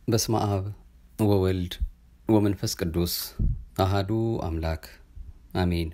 በስመ አብ ወወልድ ወመንፈስ ቅዱስ አሃዱ አምላክ አሜን።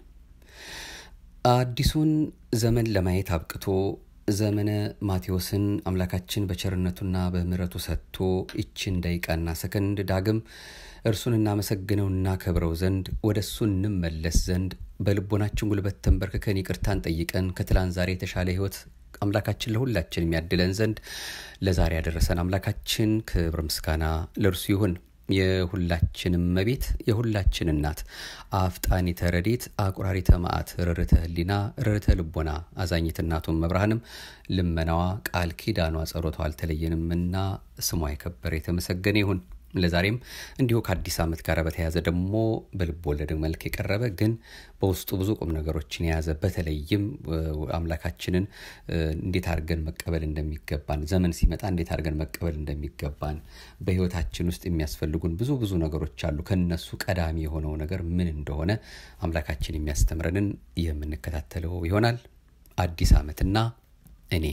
አዲሱን ዘመን ለማየት አብቅቶ ዘመነ ማቴዎስን አምላካችን በቸርነቱና በምሕረቱ ሰጥቶ ይችን ደቂቃና ሰከንድ ዳግም እርሱን እናመሰግነው እናከብረው ዘንድ ወደ እሱ እንመለስ ዘንድ በልቦናችን ጉልበት ተንበርክከን ይቅርታን ጠይቀን ከትላንት ዛሬ የተሻለ ሕይወት አምላካችን ለሁላችን የሚያድለን ዘንድ ለዛሬ ያደረሰን አምላካችን ክብር ምስጋና ለእርሱ ይሁን። የሁላችንም መቤት የሁላችን እናት አፍጣኒተ ረድኤት አቁራሪተ መዓት ርርተ ህሊና ርርተ ልቦና አዛኝት እናቱን መብርሃንም ልመናዋ ቃል ኪዳኗ ጸሎቷ አልተለየንምና ስሟ የከበረ የተመሰገነ ይሁን። ለዛሬም እንዲሁ ከአዲስ ዓመት ጋር በተያያዘ ደግሞ በልብ ወለድ መልክ የቀረበ ግን በውስጡ ብዙ ቁም ነገሮችን የያዘ በተለይም አምላካችንን እንዴት አድርገን መቀበል እንደሚገባን ዘመን ሲመጣ እንዴት አድርገን መቀበል እንደሚገባን በህይወታችን ውስጥ የሚያስፈልጉን ብዙ ብዙ ነገሮች አሉ። ከነሱ ቀዳሚ የሆነው ነገር ምን እንደሆነ አምላካችን የሚያስተምረንን የምንከታተለው ይሆናል። አዲስ ዓመትና እኔ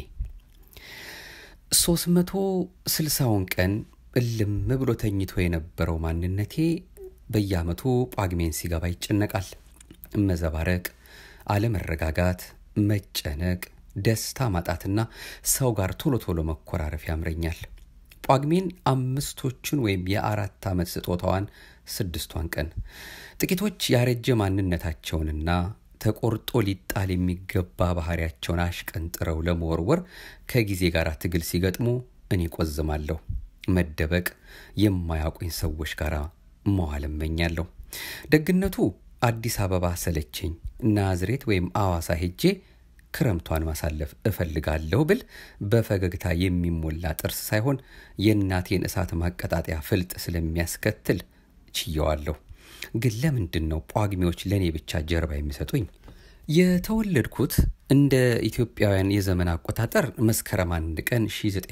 ሶስት መቶ ስልሳውን ቀን እልም ብሎ ተኝቶ የነበረው ማንነቴ በየዓመቱ ጳጉሜን ሲገባ ይጨነቃል። መዘባረቅ፣ አለመረጋጋት፣ መጨነቅ፣ ደስታ ማጣትና ሰው ጋር ቶሎ ቶሎ መኮራረፍ ያምረኛል። ጳጉሜን አምስቶቹን ወይም የአራት ዓመት ስጦታዋን ስድስቷን ቀን ጥቂቶች ያረጀ ማንነታቸውንና ተቆርጦ ሊጣል የሚገባ ባህሪያቸውን አሽቀንጥረው ለመወርወር ከጊዜ ጋር ትግል ሲገጥሙ እኔ ቆዝማለሁ። መደበቅ የማያውቁኝ ሰዎች ጋር መዋል እመኛለሁ። ደግነቱ አዲስ አበባ ሰለቸኝ፣ ናዝሬት ወይም አዋሳ ሄጄ ክረምቷን ማሳለፍ እፈልጋለሁ ብል በፈገግታ የሚሞላ ጥርስ ሳይሆን የእናቴን እሳት ማቀጣጠያ ፍልጥ ስለሚያስከትል ችየዋለሁ። ግን ለምንድን ነው ጳጉሜዎች ለእኔ ብቻ ጀርባ የሚሰጡኝ? የተወለድኩት እንደ ኢትዮጵያውያን የዘመን አቆጣጠር መስከረም አንድ ቀን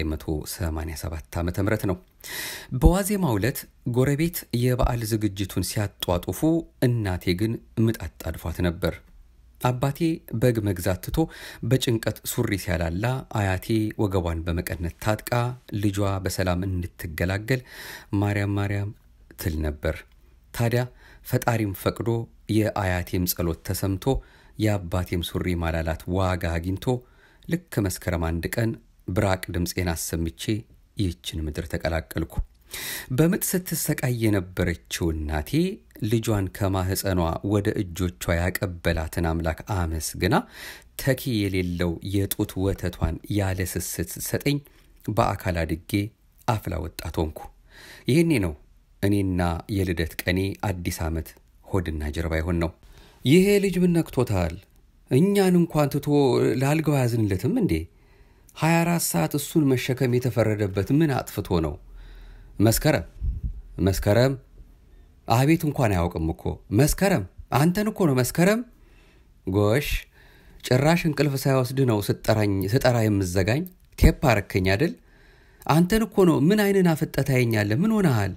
1987 ዓ ም ነው። በዋዜማው ዕለት ጎረቤት የበዓል ዝግጅቱን ሲያጧጡፉ፣ እናቴ ግን ምጥ አጣድፏት ነበር። አባቴ በግ መግዛት ትቶ በጭንቀት ሱሪ ሲያላላ፣ አያቴ ወገቧን በመቀነት ታጥቃ ልጇ በሰላም እንድትገላገል ማርያም ማርያም ትል ነበር። ታዲያ ፈጣሪም ፈቅዶ የአያቴም ጸሎት ተሰምቶ የአባቴም ሱሪ ማላላት ዋጋ አግኝቶ ልክ መስከረም አንድ ቀን ብራቅ ድምፄን አሰምቼ ይህችን ምድር ተቀላቀልኩ። በምጥ ስትሰቃይ የነበረችው እናቴ ልጇን ከማህፀኗ ወደ እጆቿ ያቀበላትን አምላክ አመስግና ተኪ የሌለው የጡት ወተቷን ያለ ስስት ስትሰጠኝ በአካል አድጌ አፍላ ወጣት ሆንኩ። ይህኔ ነው እኔና የልደት ቀኔ አዲስ ዓመት ሆድና ጀርባ ይሆን ነው። ይሄ ልጅ ምን ነክቶታል? እኛን እንኳን ትቶ ለአልጋው አያዝንለትም እንዴ? 24 ሰዓት እሱን መሸከም የተፈረደበት ምን አጥፍቶ ነው? መስከረም መስከረም፣ አቤት እንኳን አያውቅም እኮ መስከረም፣ አንተን እኮ ነው መስከረም። ጎሽ ጭራሽ እንቅልፍ ሳይወስድ ነው ስጠራ የምዘጋኝ። ቴፕ አረከኝ አይደል? አንተን እኮ ነው። ምን አይንን አፍጠት ታየኛለህ? ምን ሆነሃል?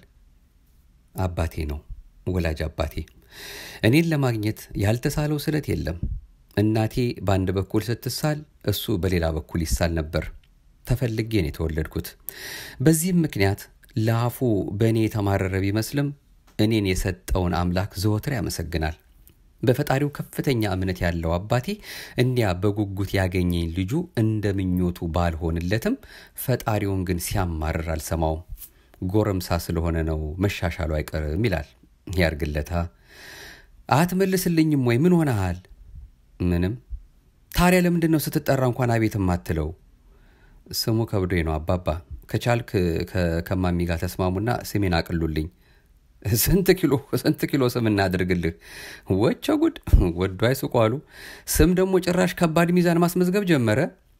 አባቴ ነው ወላጅ አባቴ። እኔን ለማግኘት ያልተሳለው ስለት የለም። እናቴ በአንድ በኩል ስትሳል፣ እሱ በሌላ በኩል ይሳል ነበር። ተፈልጌ ነው የተወለድኩት። በዚህም ምክንያት ለአፉ በእኔ የተማረረ ቢመስልም እኔን የሰጠውን አምላክ ዘወትር ያመሰግናል። በፈጣሪው ከፍተኛ እምነት ያለው አባቴ እንዲያ በጉጉት ያገኘኝ ልጁ እንደ ምኞቱ ባልሆንለትም ፈጣሪውን ግን ሲያማርር አልሰማውም። ጎረምሳ ስለሆነ ነው መሻሻሉ አይቀርም ይላል። ያርግለታ። አትመልስልኝም ወይ? ምን ሆነሃል? ምንም። ታዲያ ለምንድን ነው ስትጠራ እንኳን አቤት የማትለው? ስሙ ከብዶኝ ነው አባባ። ከቻልክ ከማሚ ጋር ተስማሙና ስሜን አቅሉልኝ። ስንት ኪሎ ስንት ኪሎ ስም እናድርግልህ? ወቸ ጉድ! ወዶ አይስቁ አሉ። ስም ደግሞ ጭራሽ ከባድ ሚዛን ማስመዝገብ ጀመረ።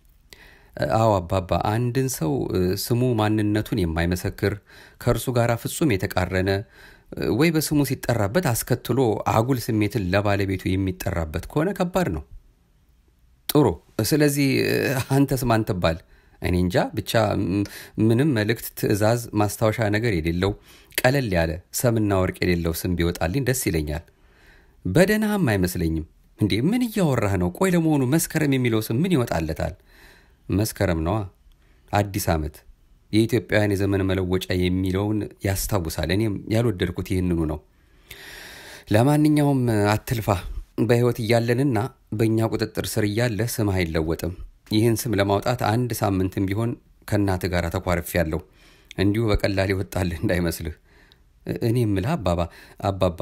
አዎ አባባ፣ አንድን ሰው ስሙ ማንነቱን የማይመሰክር ከእርሱ ጋር ፍጹም የተቃረነ ወይ በስሙ ሲጠራበት አስከትሎ አጉል ስሜትን ለባለቤቱ የሚጠራበት ከሆነ ከባድ ነው። ጥሩ። ስለዚህ አንተስ ማን ትባል? እኔ እንጃ ብቻ ምንም መልእክት፣ ትዕዛዝ፣ ማስታወሻ ነገር የሌለው ቀለል ያለ ሰምና ወርቅ የሌለው ስም ቢወጣልኝ ደስ ይለኛል። በደህናህም አይመስለኝም። እንዴ ምን እያወራህ ነው? ቆይ ለመሆኑ መስከረም የሚለው ስም ምን ይወጣለታል? መስከረም ነዋ። አዲስ ዓመት የኢትዮጵያውያን የዘመን መለወጫ የሚለውን ያስታውሳል። እኔም ያልወደድኩት ይህንኑ ነው። ለማንኛውም አትልፋ። በሕይወት እያለንና በእኛ ቁጥጥር ስር እያለ ስምህ አይለወጥም። ይህን ስም ለማውጣት አንድ ሳምንትም ቢሆን ከእናትህ ጋር ተኳርፌ ያለሁ እንዲሁ በቀላል ይወጣልህ እንዳይመስልህ። እኔ የምልህ አባባ አባባ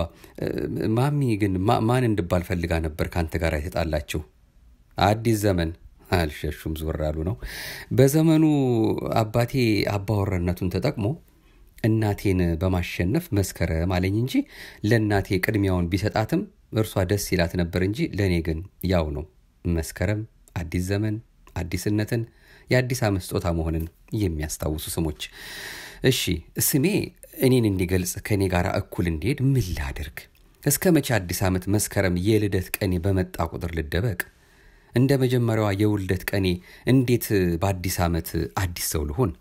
ማሚ ግን ማን እንድባል ፈልጋ ነበር ከአንተ ጋር የተጣላችው? አዲስ ዘመን አልሸሹም፣ ዞር አሉ ነው። በዘመኑ አባቴ አባወራነቱን ተጠቅሞ እናቴን በማሸነፍ መስከረም አለኝ እንጂ ለእናቴ ቅድሚያውን ቢሰጣትም እርሷ ደስ ይላት ነበር እንጂ ለእኔ ግን ያው ነው። መስከረም፣ አዲስ ዘመን፣ አዲስነትን፣ የአዲስ ዓመት ስጦታ መሆንን የሚያስታውሱ ስሞች። እሺ ስሜ እኔን እንዲገልጽ ከእኔ ጋር እኩል እንዲሄድ ምን ላድርግ? እስከ መቼ አዲስ ዓመት መስከረም የልደት ቀኔ በመጣ ቁጥር ልደበቅ? እንደ መጀመሪያዋ የውልደት ቀኔ እንዴት በአዲስ ዓመት አዲስ ሰው ልሆን?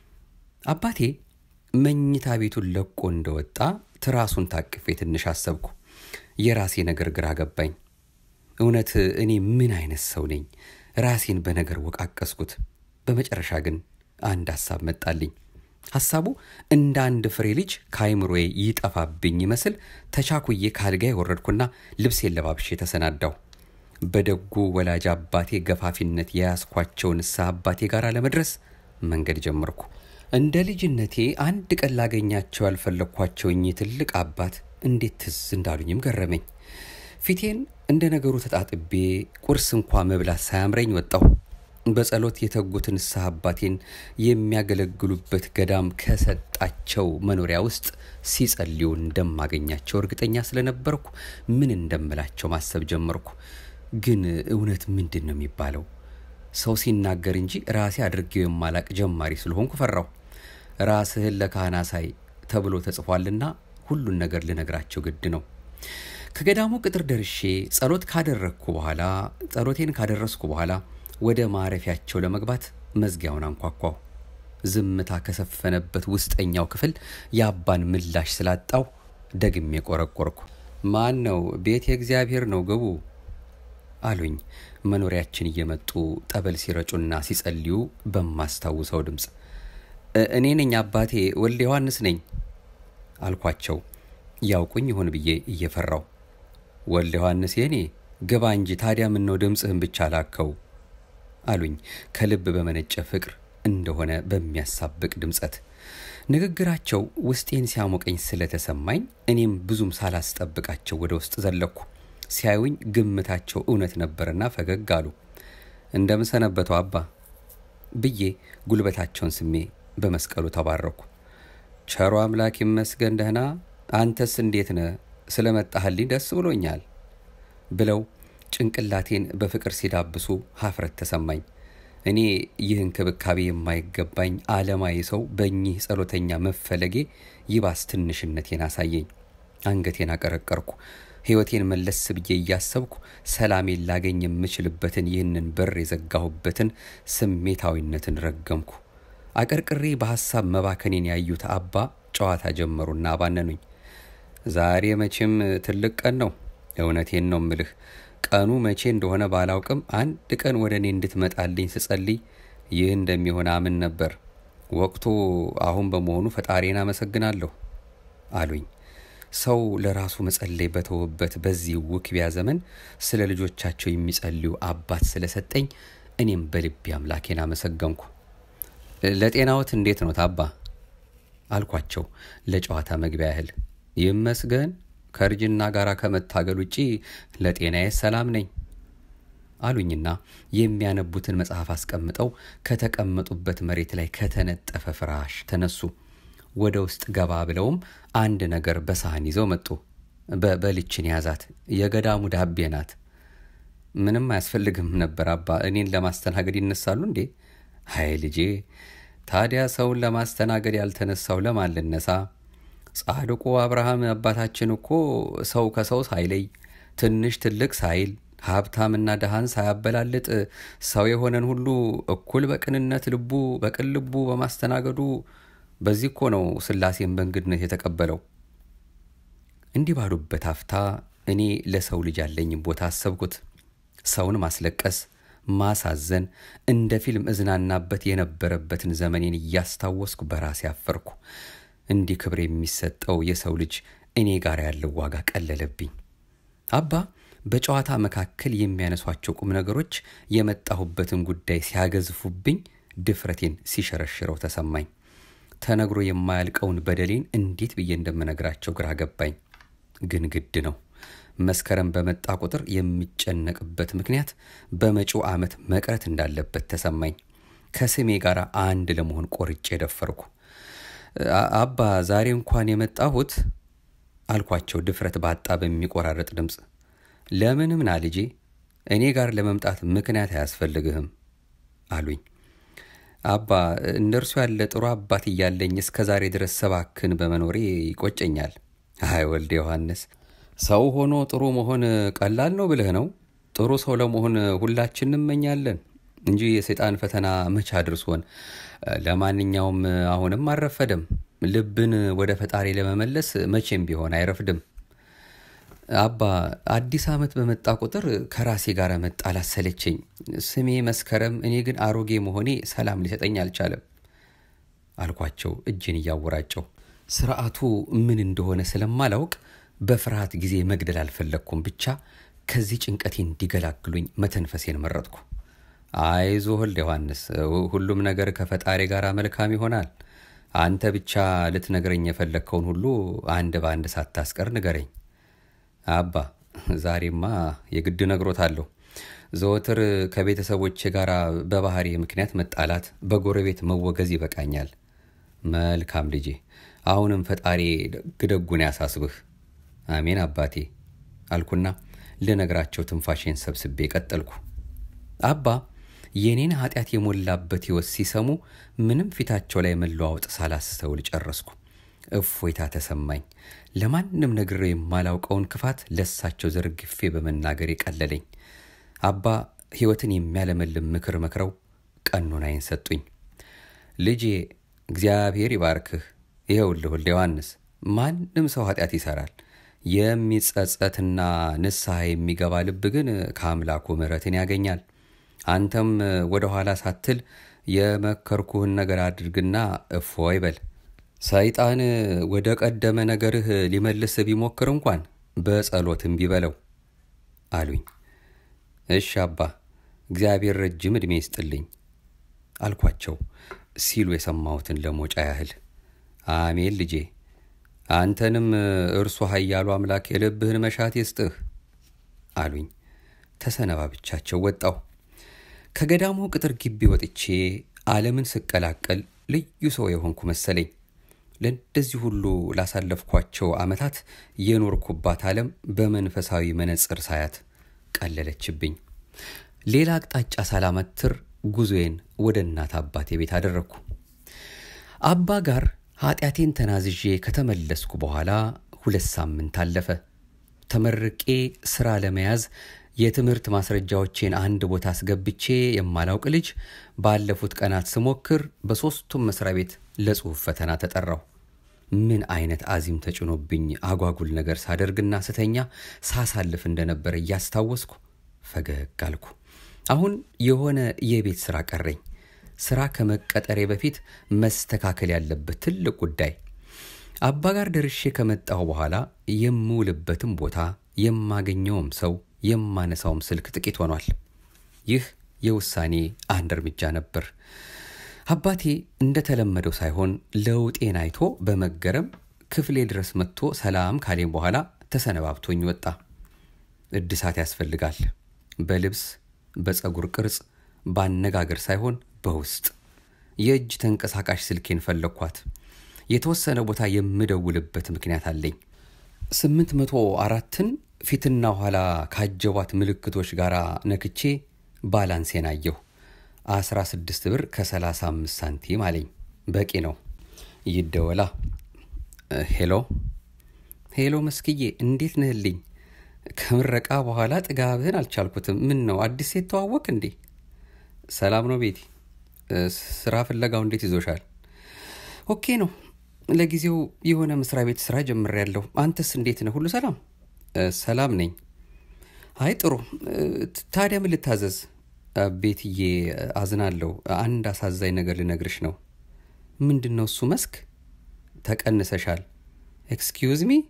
አባቴ መኝታ ቤቱን ለቆ እንደወጣ ትራሱን ታቅፌ ትንሽ አሰብኩ። የራሴ ነገር ግራ ገባኝ። እውነት እኔ ምን አይነት ሰው ነኝ? ራሴን በነገር ወቃቀስኩት። በመጨረሻ ግን አንድ ሐሳብ መጣልኝ። ሐሳቡ እንደ አንድ ፍሬ ልጅ ከአይምሮዬ ይጠፋብኝ ይመስል ተቻኩዬ ካልጋ የወረድኩና ልብሴን ለባብሼ ተሰናዳሁ። በደጉ ወላጅ አባቴ ገፋፊነት የያዝኳቸው ንስሐ አባቴ ጋር ለመድረስ መንገድ ጀመርኩ። እንደ ልጅነቴ አንድ ቀን ላገኛቸው ያልፈለግኳቸው እኚህ ትልቅ አባት እንዴት ትዝ እንዳሉኝም ገረመኝ። ፊቴን እንደ ነገሩ ተጣጥቤ ቁርስ እንኳ መብላት ሳያምረኝ ወጣሁ። በጸሎት የተጉት ንስሐ አባቴን የሚያገለግሉበት ገዳም ከሰጣቸው መኖሪያ ውስጥ ሲጸልዩ እንደማገኛቸው እርግጠኛ ስለነበርኩ ምን እንደምላቸው ማሰብ ጀመርኩ። ግን እውነት ምንድን ነው የሚባለው? ሰው ሲናገር እንጂ ራሴ አድርጌው የማላቅ ጀማሪ ስለሆንኩ ፈራሁ። ራስህን ለካህን አሳይ ተብሎ ተጽፏልና ሁሉን ነገር ልነግራቸው ግድ ነው። ከገዳሙ ቅጥር ደርሼ ጸሎት ካደረግኩ በኋላ ጸሎቴን ካደረስኩ በኋላ ወደ ማረፊያቸው ለመግባት መዝጊያውን አንኳኳሁ። ዝምታ ከሰፈነበት ውስጠኛው ክፍል የአባን ምላሽ ስላጣው ደግሜ ቆረቆርኩ። ማን ነው? ቤት የእግዚአብሔር ነው፣ ግቡ አሉኝ። መኖሪያችን እየመጡ ጠበል ሲረጩና ሲጸልዩ በማስታውሰው ድምፅ እኔ ነኝ አባቴ፣ ወልደ ዮሐንስ ነኝ አልኳቸው። ያውቁኝ ይሆን ብዬ እየፈራው ወልደ ዮሐንስ የኔ ግባ እንጂ ታዲያ ምን ነው ድምፅህን ብቻ ላከው አሉኝ ከልብ በመነጨ ፍቅር እንደሆነ በሚያሳብቅ ድምፀት። ንግግራቸው ውስጤን ሲያሞቀኝ ስለተሰማኝ እኔም ብዙም ሳላስጠብቃቸው ወደ ውስጥ ዘለኩ። ሲያዩኝ ግምታቸው እውነት ነበርና ፈገግ አሉ። እንደምን ሰነበቱ አባ ብዬ ጉልበታቸውን ስሜ በመስቀሉ ተባረኩ። ቸሮ አምላክ ይመስገን ደህና፣ አንተስ እንዴት ነህ? ስለመጣህልኝ ደስ ብሎኛል ብለው ጭንቅላቴን በፍቅር ሲዳብሱ ሀፍረት ተሰማኝ። እኔ ይህ እንክብካቤ የማይገባኝ ዓለማዊ ሰው በእኚህ ጸሎተኛ መፈለጌ ይባስ ትንሽነቴን አሳየኝ። አንገቴን አቀረቀርኩ። ሕይወቴን መለስ ብዬ እያሰብኩ ሰላሜን ላገኝ የምችልበትን ይህንን በር የዘጋሁበትን ስሜታዊነትን ረገምኩ። አቀርቅሬ በሐሳብ መባከኔን ያዩት አባ ጨዋታ ጀመሩና አባነኑኝ። ዛሬ መቼም ትልቅ ቀን ነው። እውነቴን ነው ምልህ ቀኑ መቼ እንደሆነ ባላውቅም አንድ ቀን ወደ እኔ እንድትመጣልኝ ስጸልይ ይህ እንደሚሆን አምን ነበር። ወቅቱ አሁን በመሆኑ ፈጣሪን አመሰግናለሁ አሉኝ። ሰው ለራሱ መጸለይ በተወበት በዚህ ውክቢያ ዘመን ስለ ልጆቻቸው የሚጸልዩ አባት ስለሰጠኝ እኔም በልቤ አምላኬን አመሰገንኩ። ለጤናዎት እንዴት ነው ታባ አልኳቸው ለጨዋታ መግቢያ ያህል። ይመስገን ከእርጅና ጋር ከመታገል ውጪ ለጤናዬ ሰላም ነኝ አሉኝና የሚያነቡትን መጽሐፍ አስቀምጠው ከተቀመጡበት መሬት ላይ ከተነጠፈ ፍራሽ ተነሱ። ወደ ውስጥ ገባ ብለውም አንድ ነገር በሳህን ይዘው መጡ። በልችን ያዛት። የገዳሙ ዳቤ ናት። ምንም አያስፈልግም ነበር አባ፣ እኔን ለማስተናገድ ይነሳሉ እንዴ? አይ ልጄ፣ ታዲያ ሰውን ለማስተናገድ ያልተነሳው ለማን ልነሳ? ጻድቁ አብርሃም አባታችን እኮ ሰው ከሰው ሳይለይ ትንሽ ትልቅ ሳይል ሀብታምና ድሃን ሳያበላልጥ ሰው የሆነን ሁሉ እኩል በቅንነት ልቡ በቅን ልቡ በማስተናገዱ በዚህ እኮ ነው ሥላሴን በእንግድነት የተቀበለው። እንዲህ ባሉበት አፍታ እኔ ለሰው ልጅ ያለኝም ቦታ አሰብኩት። ሰውን ማስለቀስ፣ ማሳዘን እንደ ፊልም እዝናናበት የነበረበትን ዘመኔን እያስታወስኩ በራሴ አፈርኩ። እንዲህ ክብር የሚሰጠው የሰው ልጅ እኔ ጋር ያለው ዋጋ ቀለለብኝ። አባ በጨዋታ መካከል የሚያነሷቸው ቁም ነገሮች የመጣሁበትን ጉዳይ ሲያገዝፉብኝ ድፍረቴን ሲሸረሽረው ተሰማኝ። ተነግሮ የማያልቀውን በደሌን እንዴት ብዬ እንደምነግራቸው ግራ ገባኝ። ግን ግድ ነው። መስከረም በመጣ ቁጥር የሚጨነቅበት ምክንያት በመጪው ዓመት መቅረት እንዳለበት ተሰማኝ። ከስሜ ጋር አንድ ለመሆን ቆርጬ ደፈርኩ። አባ ዛሬ እንኳን የመጣሁት አልኳቸው ድፍረት ባጣ በሚቆራረጥ ድምፅ። ለምንም ና ልጄ፣ እኔ ጋር ለመምጣት ምክንያት አያስፈልግህም አሉኝ። አባ እንደ እርሱ ያለ ጥሩ አባት እያለኝ እስከ ዛሬ ድረስ ሰባክን በመኖሬ ይቆጨኛል። አይ ወልደ ዮሐንስ፣ ሰው ሆኖ ጥሩ መሆን ቀላል ነው ብለህ ነው? ጥሩ ሰው ለመሆን ሁላችን እንመኛለን እንጂ የሰይጣን ፈተና መቼ አድርሶን። ለማንኛውም አሁንም አልረፈደም። ልብን ወደ ፈጣሪ ለመመለስ መቼም ቢሆን አይረፍድም። አባ አዲስ ዓመት በመጣ ቁጥር ከራሴ ጋር መጣላት ሰለቸኝ። ስሜ መስከረም፣ እኔ ግን አሮጌ መሆኔ ሰላም ሊሰጠኝ አልቻለም አልኳቸው እጅን እያወራጨው። ስርዓቱ ምን እንደሆነ ስለማላውቅ በፍርሃት ጊዜ መግደል አልፈለግኩም። ብቻ ከዚህ ጭንቀቴ እንዲገላግሉኝ መተንፈሴን መረጥኩ። አይዞ ወልደ ዮሐንስ፣ ሁሉም ነገር ከፈጣሪ ጋር መልካም ይሆናል። አንተ ብቻ ልትነግረኝ የፈለግከውን ሁሉ አንድ በአንድ ሳታስቀር ንገረኝ። አባ ዛሬማ የግድ ነግሮታለሁ። ዘወትር ከቤተሰቦቼ ጋር በባህሪ ምክንያት መጣላት፣ በጎረቤት መወገዝ ይበቃኛል። መልካም ልጄ፣ አሁንም ፈጣሪ ግደጉን ያሳስብህ። አሜን አባቴ አልኩና ልነግራቸው ትንፋሼን ሰብስቤ ቀጠልኩ። አባ የኔን ኃጢአት የሞላበት ሕይወት ሲሰሙ ምንም ፊታቸው ላይ መለዋወጥ ሳላስተውል ጨረስኩ። እፎይታ ተሰማኝ። ለማንም ነግሬው የማላውቀውን ክፋት ለሳቸው ዘርግፌ በመናገር የቀለለኝ። አባ ሕይወትን የሚያለመልም ምክር መክረው ቀኖናዬን ሰጡኝ። ልጄ እግዚአብሔር ይባርክህ። ይኸውልህ ወልደ ዮሐንስ፣ ማንም ሰው ኃጢአት ይሰራል። የሚጸጸትና ንስሐ የሚገባ ልብ ግን ከአምላኩ ምሕረትን ያገኛል። አንተም ወደ ኋላ ሳትል የመከርኩህን ነገር አድርግና እፎይ በል። ሰይጣን ወደ ቀደመ ነገርህ ሊመልስ ቢሞክር እንኳን በጸሎትም ቢበለው አሉኝ። እሺ አባ እግዚአብሔር ረጅም ዕድሜ ይስጥልኝ አልኳቸው ሲሉ የሰማሁትን ለሞጫ ያህል። አሜን ልጄ፣ አንተንም እርሱ ኃያሉ አምላክ የልብህን መሻት ይስጥህ አሉኝ። ተሰነባብቻቸው ወጣሁ። ከገዳሙ ቅጥር ግቢ ወጥቼ ዓለምን ስቀላቀል ልዩ ሰው የሆንኩ መሰለኝ። ለእንደዚህ ሁሉ ላሳለፍኳቸው ዓመታት የኖርኩባት ዓለም በመንፈሳዊ መነጽር ሳያት ቀለለችብኝ። ሌላ አቅጣጫ ሳላመትር ጉዞዬን ወደ እናት አባቴ ቤት አደረግኩ። አባ ጋር ኃጢአቴን ተናዝዤ ከተመለስኩ በኋላ ሁለት ሳምንት አለፈ። ተመርቄ ሥራ ለመያዝ የትምህርት ማስረጃዎቼን አንድ ቦታ አስገብቼ የማላውቅ ልጅ ባለፉት ቀናት ስሞክር በሦስቱም መስሪያ ቤት ለጽሑፍ ፈተና ተጠራሁ። ምን አይነት አዚም ተጭኖብኝ አጓጉል ነገር ሳደርግና ስተኛ ሳሳልፍ እንደነበረ እያስታወስኩ ፈገግ አልኩ። አሁን የሆነ የቤት ሥራ ቀረኝ። ሥራ ከመቀጠሬ በፊት መስተካከል ያለበት ትልቅ ጉዳይ። አባ ጋር ደርሼ ከመጣሁ በኋላ የምውልበትም ቦታ የማገኘውም ሰው የማነሳውም ስልክ ጥቂት ሆኗል። ይህ የውሳኔ አንድ እርምጃ ነበር። አባቴ እንደተለመደው ሳይሆን ለውጤን አይቶ በመገረም ክፍሌ ድረስ መጥቶ ሰላም ካሌም በኋላ ተሰነባብቶኝ ወጣ። እድሳት ያስፈልጋል። በልብስ በፀጉር ቅርጽ፣ በአነጋገር ሳይሆን በውስጥ የእጅ ተንቀሳቃሽ ስልኬን ፈለግኳት። የተወሰነ ቦታ የምደውልበት ምክንያት አለኝ። ስምንት መቶ አራትን ፊትና ኋላ ካጀቧት ምልክቶች ጋር ነክቼ ባላንሴን አየሁ። 16 ብር ከ35 ሳንቲም አለኝ። በቂ ነው። ይደወላ። ሄሎ ሄሎ፣ መስክዬ እንዴት ነህልኝ? ከምረቃ በኋላ ጥጋብህን አልቻልኩትም። ምን ነው አዲስ ሴት ተዋወቅ እንዴ? ሰላም ነው ቤቲ? ስራ ፍለጋው እንዴት ይዞሻል? ኦኬ ነው። ለጊዜው የሆነ መስሪያ ቤት ስራ ጀምሬያለሁ። አንተስ እንዴት ነህ? ሁሉ ሰላም? ሰላም ነኝ። አይ ጥሩ። ታዲያ ምን ልታዘዝ? ቤትዬ አዝናለሁ። አንድ አሳዛኝ ነገር ልነግርሽ ነው። ምንድን ነው እሱ? መስክ ተቀንሰሻል። ኤክስኪውዝ ሚ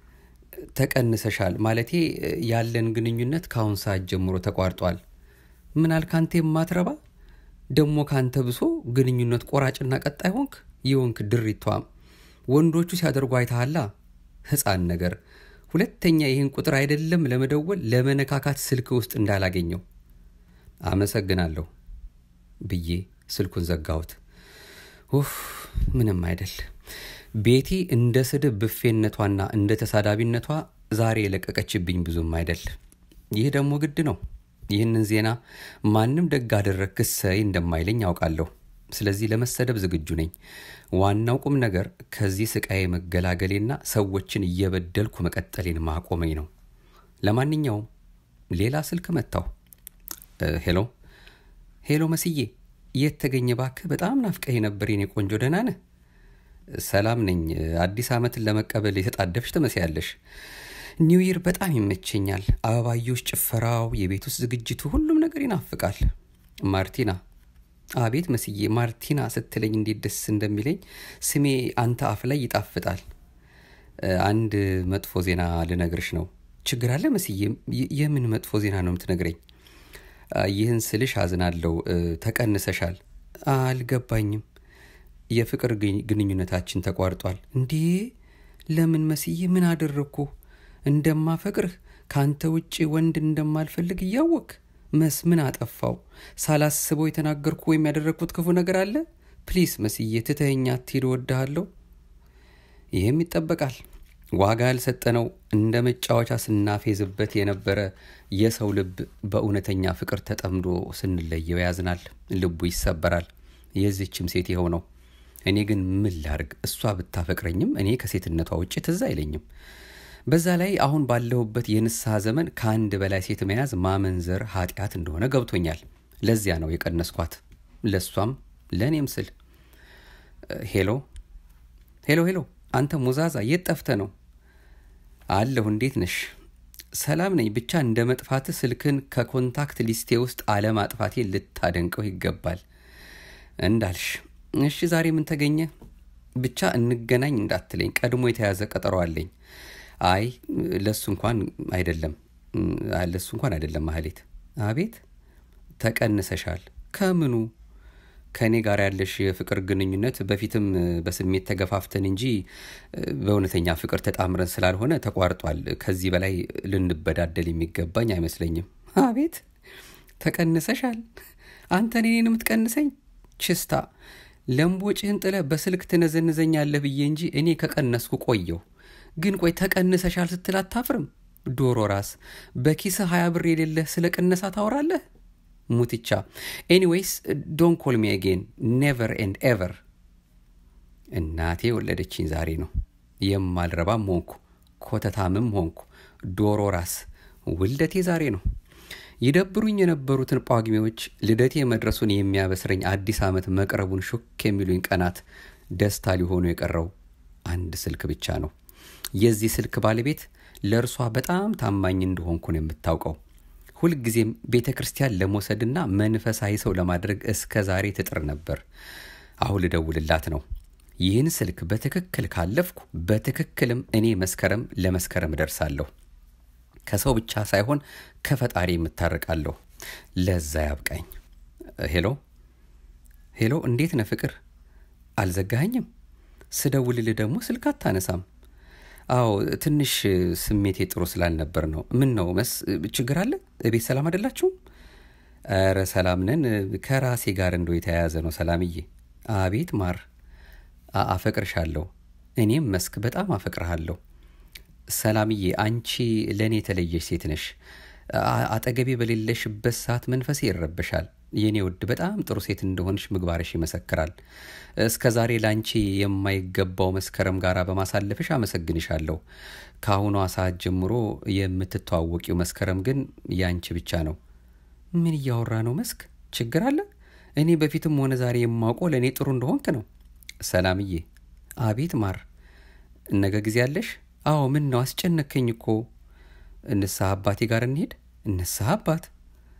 ተቀንሰሻል ማለቴ ያለን ግንኙነት ከአሁን ሰዓት ጀምሮ ተቋርጧል። ምን አልክ አንተ የማትረባ ደግሞ ካንተ ብሶ ግንኙነት ቆራጭና ቀጣይ ሆንክ። የሆንክ ድሪቷም ወንዶቹ ሲያደርጉ አይተሃላ። ሕፃን ነገር ሁለተኛ ይህን ቁጥር አይደለም ለመደወል ለመነካካት ስልክ ውስጥ እንዳላገኘው አመሰግናለሁ ብዬ ስልኩን ዘጋሁት። ኡፍ ምንም አይደል። ቤቲ እንደ ስድብ ብፌነቷና እንደ ተሳዳቢነቷ ዛሬ የለቀቀችብኝ ብዙም አይደል። ይህ ደግሞ ግድ ነው። ይህንን ዜና ማንም ደግ አደረግክ እሰይ እንደማይለኝ ያውቃለሁ። ስለዚህ ለመሰደብ ዝግጁ ነኝ። ዋናው ቁም ነገር ከዚህ ስቃይ መገላገሌና ሰዎችን እየበደልኩ መቀጠሌን ማቆመኝ ነው። ለማንኛውም ሌላ ስልክ መታው። ሄሎ ሄሎ፣ መስዬ የት ተገኘ ባክህ? በጣም ናፍቀህ ነበር የኔ ቆንጆ። ደህና ነህ? ሰላም ነኝ። አዲስ ዓመትን ለመቀበል የተጣደፍሽ ትመስያለሽ። ኒው ይር በጣም ይመቸኛል። አበባዮች፣ ጭፈራው፣ የቤት ውስጥ ዝግጅቱ፣ ሁሉም ነገር ይናፍቃል። ማርቲና አቤት መስዬ፣ ማርቲና ስትለኝ እንዴት ደስ እንደሚለኝ ስሜ አንተ አፍ ላይ ይጣፍጣል። አንድ መጥፎ ዜና ልነግርሽ ነው። ችግር አለ መስዬ? የምን መጥፎ ዜና ነው የምትነግረኝ? ይህን ስልሽ አዝናለሁ። ተቀንሰሻል። አልገባኝም። የፍቅር ግንኙነታችን ተቋርጧል። እንዴ ለምን መስዬ? ምን አደረግኩ? እንደማፈቅርህ ከአንተ ውጭ ወንድ እንደማልፈልግ እያወቅ መስ ምን አጠፋው? ሳላስበው የተናገርኩ ወይም ያደረግኩት ክፉ ነገር አለ? ፕሊስ መስዬ ትተኸኝ አትሂድ፣ እወድሃለሁ። ይህም ይጠበቃል። ዋጋ ያልሰጠነው እንደ መጫወቻ ስናፌዝበት የነበረ የሰው ልብ በእውነተኛ ፍቅር ተጠምዶ ስንለየው ያዝናል፣ ልቡ ይሰበራል። የዚችም ሴት ይኸው ነው። እኔ ግን ምን ላርግ? እሷ ብታፈቅረኝም እኔ ከሴትነቷ ውጭ ትዝ አይለኝም። በዛ ላይ አሁን ባለሁበት የንስሐ ዘመን ከአንድ በላይ ሴት መያዝ ማመንዘር ኃጢአት እንደሆነ ገብቶኛል። ለዚያ ነው የቀነስኳት፣ ለእሷም ለእኔም ስል። ሄሎ ሄሎ ሄሎ፣ አንተ ሙዛዛ የት ጠፍተ ነው? አለሁ። እንዴት ነሽ? ሰላም ነኝ። ብቻ እንደ መጥፋት ስልክን ከኮንታክት ሊስቴ ውስጥ አለማጥፋቴ ልታደንቀው ይገባል። እንዳልሽ። እሺ ዛሬ ምን ተገኘ? ብቻ እንገናኝ እንዳትለኝ፣ ቀድሞ የተያዘ ቀጠሮ አለኝ። አይ ለሱ እንኳን አይደለም፣ ለሱ እንኳን አይደለም። ማህሌት። አቤት። ተቀንሰሻል። ከምኑ? ከእኔ ጋር ያለሽ የፍቅር ግንኙነት በፊትም በስሜት ተገፋፍተን እንጂ በእውነተኛ ፍቅር ተጣምረን ስላልሆነ ተቋርጧል። ከዚህ በላይ ልንበዳደል የሚገባኝ አይመስለኝም። አቤት። ተቀንሰሻል። አንተ እኔን የምትቀንሰኝ? ችስታ ለምቦጭህን ጥለ በስልክ ትነዘንዘኛለህ ብዬ እንጂ እኔ ከቀነስኩ ቆየው። ግን ቆይ ተቀንሰሻል ስትል አታፍርም? ዶሮ ራስ በኪስህ ሀያ ብር የሌለህ ስለ ቅነሳ ታወራለህ? ሙትቻ ኤኒዌይስ ዶን ኮል ሚ አጌን ኔቨር ኤንድ ኤቨር። እናቴ የወለደችኝ ዛሬ ነው። የማልረባም ሆንኩ ኮተታምም ሆንኩ ዶሮ ራስ ውልደቴ ዛሬ ነው። ይደብሩኝ የነበሩትን ጳጉሜዎች ልደቴ መድረሱን የሚያበስረኝ አዲስ ዓመት መቅረቡን ሹክ የሚሉኝ ቀናት ደስታ ሊሆኑ የቀረው አንድ ስልክ ብቻ ነው። የዚህ ስልክ ባለቤት ለእርሷ በጣም ታማኝ እንደሆንኩ ነው የምታውቀው። ሁልጊዜም ቤተ ክርስቲያን ለመውሰድና መንፈሳዊ ሰው ለማድረግ እስከ ዛሬ ትጥር ነበር። አሁን ልደውልላት ነው። ይህን ስልክ በትክክል ካለፍኩ በትክክልም እኔ መስከረም ለመስከረም እደርሳለሁ። ከሰው ብቻ ሳይሆን ከፈጣሪ የምታርቃለሁ። ለዛ ያብቃኝ። ሄሎ ሄሎ፣ እንዴት ነህ ፍቅር? አልዘጋኸኝም? ስደውልልህ ደግሞ ስልክ አታነሳም። አዎ ትንሽ ስሜቴ ጥሩ ስላልነበር ነው። ምን ነው መስ ችግር አለ? ቤት ሰላም አይደላችሁም? ኧረ ሰላም ነን። ከራሴ ጋር እንደው የተያያዘ ነው። ሰላምዬ። አቤት ማር፣ አፈቅርሻለሁ። እኔም መስክ በጣም አፈቅርሃለሁ። ሰላምዬ፣ አንቺ ለእኔ የተለየሽ ሴት ነሽ። አጠገቤ በሌለሽበት ሰዓት መንፈሴ ይረበሻል። የእኔ ውድ በጣም ጥሩ ሴት እንደሆንሽ ምግባርሽ ይመሰክራል። እስከ ዛሬ ለአንቺ የማይገባው መስከረም ጋር በማሳለፍሽ አመሰግንሻለሁ። ከአሁኗ ሰዓት ጀምሮ የምትተዋወቂው መስከረም ግን ያንቺ ብቻ ነው። ምን እያወራ ነው መስክ? ችግር አለ? እኔ በፊትም ሆነ ዛሬ የማውቀው ለእኔ ጥሩ እንደሆንክ ነው። ሰላምዬ። አቤት ማር፣ ነገ ጊዜ አለሽ? አዎ። ምን ነው አስጨነከኝ እኮ። ንስሐ አባቴ ጋር እንሄድ? ንስሐ አባት?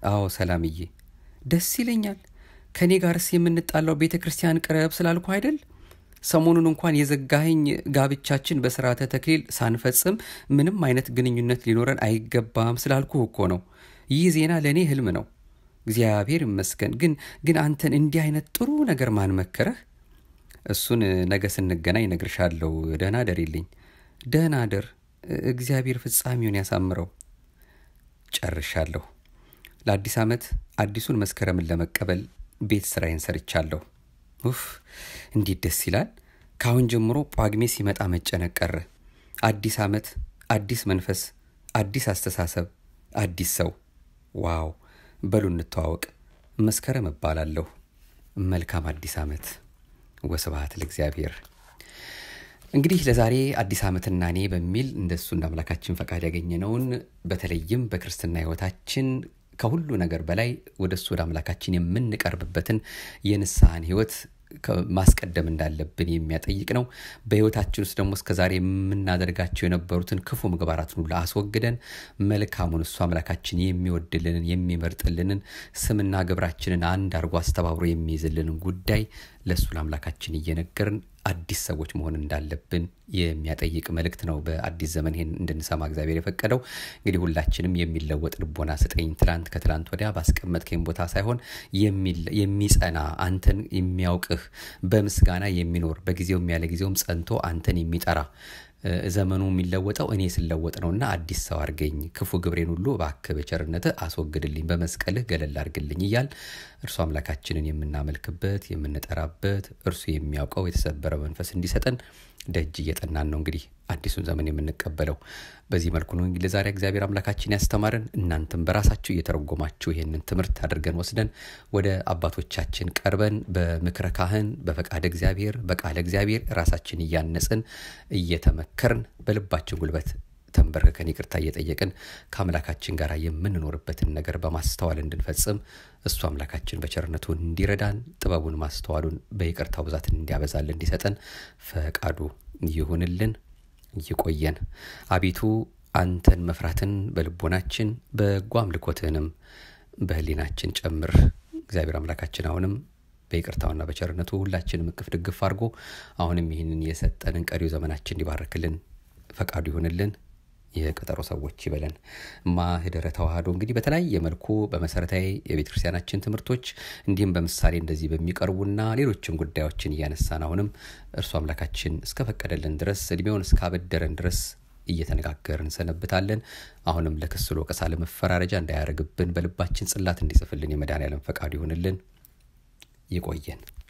አዎ ሰላምዬ፣ ደስ ይለኛል። ከእኔ ጋርስ የምንጣላው ቤተ ክርስቲያን ቅረብ ስላልኩ አይደል? ሰሞኑን እንኳን የዘጋኸኝ ጋብቻችን በስርዓተ ተክሊል ሳንፈጽም ምንም አይነት ግንኙነት ሊኖረን አይገባም ስላልኩ እኮ ነው። ይህ ዜና ለእኔ ህልም ነው። እግዚአብሔር ይመስገን። ግን ግን አንተን እንዲህ አይነት ጥሩ ነገር ማን መከረህ? እሱን ነገ ስንገናኝ እነግርሻለሁ። ደህና ደሪልኝ። ደህና ደር። እግዚአብሔር ፍጻሜውን ያሳምረው። ጨርሻለሁ። ለአዲስ ዓመት አዲሱን መስከረምን ለመቀበል ቤት ስራዬን ሰርቻለሁ። ኡፍ እንዴት ደስ ይላል! ከአሁን ጀምሮ ጳጉሜ ሲመጣ መጨነቅ ቀረ። አዲስ ዓመት፣ አዲስ መንፈስ፣ አዲስ አስተሳሰብ፣ አዲስ ሰው። ዋው! በሉ እንተዋወቅ። መስከረም እባላለሁ። መልካም አዲስ ዓመት። ወስብሐት ለእግዚአብሔር። እንግዲህ ለዛሬ አዲስ ዓመትና እኔ በሚል እንደሱ እንደ አምላካችን ፈቃድ ያገኘነውን በተለይም በክርስትና ሕይወታችን ከሁሉ ነገር በላይ ወደ እሱ ወደ አምላካችን የምንቀርብበትን የንስሐን ሕይወት ማስቀደም እንዳለብን የሚያጠይቅ ነው። በሕይወታችን ውስጥ ደግሞ እስከዛሬ የምናደርጋቸው የነበሩትን ክፉ ምግባራትን ሁሉ አስወግደን መልካሙን እሱ አምላካችን የሚወድልንን የሚመርጥልንን ስምና ግብራችንን አንድ አድርጎ አስተባብሮ የሚይዝልንን ጉዳይ ለእሱ ለአምላካችን እየነገርን አዲስ ሰዎች መሆን እንዳለብን የሚያጠይቅ መልእክት ነው። በአዲስ ዘመን ይሄን እንድንሰማ እግዚአብሔር የፈቀደው እንግዲህ ሁላችንም የሚለወጥ ልቦና ስጠኝ፣ ትላንት ከትላንት ወዲያ ባስቀመጥከኝ ቦታ ሳይሆን የሚጸና አንተን የሚያውቅህ በምስጋና የሚኖር በጊዜውም ያለ ጊዜውም ጸንቶ አንተን የሚጠራ ዘመኑ የሚለወጠው እኔ ስለወጥ ነውና አዲስ ሰው አርገኝ፣ ክፉ ግብሬን ሁሉ እባክህ በቸርነትህ አስወግድልኝ፣ በመስቀልህ ገለል አርግልኝ እያል እርሱ አምላካችንን የምናመልክበት የምንጠራበት እርሱ የሚያውቀው የተሰበረ መንፈስ እንዲሰጠን ደጅ እየጠናን ነው እንግዲህ አዲሱን ዘመን የምንቀበለው። በዚህ መልኩ ነው እንግዲህ ለዛሬ እግዚአብሔር አምላካችን ያስተማረን። እናንተም በራሳችሁ እየተረጎማችሁ ይህንን ትምህርት አድርገን ወስደን ወደ አባቶቻችን ቀርበን በምክረ ካህን በፈቃደ እግዚአብሔር በቃለ እግዚአብሔር ራሳችን እያነጽን እየተመከርን በልባችን ጉልበት ተንበርክከን ይቅርታ እየጠየቅን ከአምላካችን ጋር የምንኖርበትን ነገር በማስተዋል እንድንፈጽም እሱ አምላካችን በቸርነቱ እንዲረዳን ጥበቡን ማስተዋሉን በይቅርታው ብዛትን እንዲያበዛልን እንዲሰጠን ፈቃዱ ይሁንልን። ይቆየን። አቤቱ አንተን መፍራትን በልቦናችን በጎ አምልኮትህንም በህሊናችን ጨምር። እግዚአብሔር አምላካችን አሁንም በይቅርታውና በቸርነቱ ሁላችንም እቅፍ ድግፍ አድርጎ አሁንም ይህንን የሰጠንን ቀሪው ዘመናችን እንዲባርክልን ፈቃዱ ይሁንልን። የቀጠሮ ሰዎች ይበለን። ማህደረ ተዋህዶ እንግዲህ በተለያየ መልኩ በመሰረታዊ የቤተ ክርስቲያናችን ትምህርቶች እንዲሁም በምሳሌ እንደዚህ በሚቀርቡና ሌሎችም ጉዳዮችን እያነሳን አሁንም እርሱ አምላካችን እስከፈቀደልን ድረስ እድሜውን እስካበደረን ድረስ እየተነጋገርን እንሰነብታለን። አሁንም ለክስ ወቀሳ ለመፈራረጃ እንዳያደርግብን በልባችን ጽላት እንዲጽፍልን የመድኃኔዓለም ፈቃዱ ይሁንልን። ይቆየን።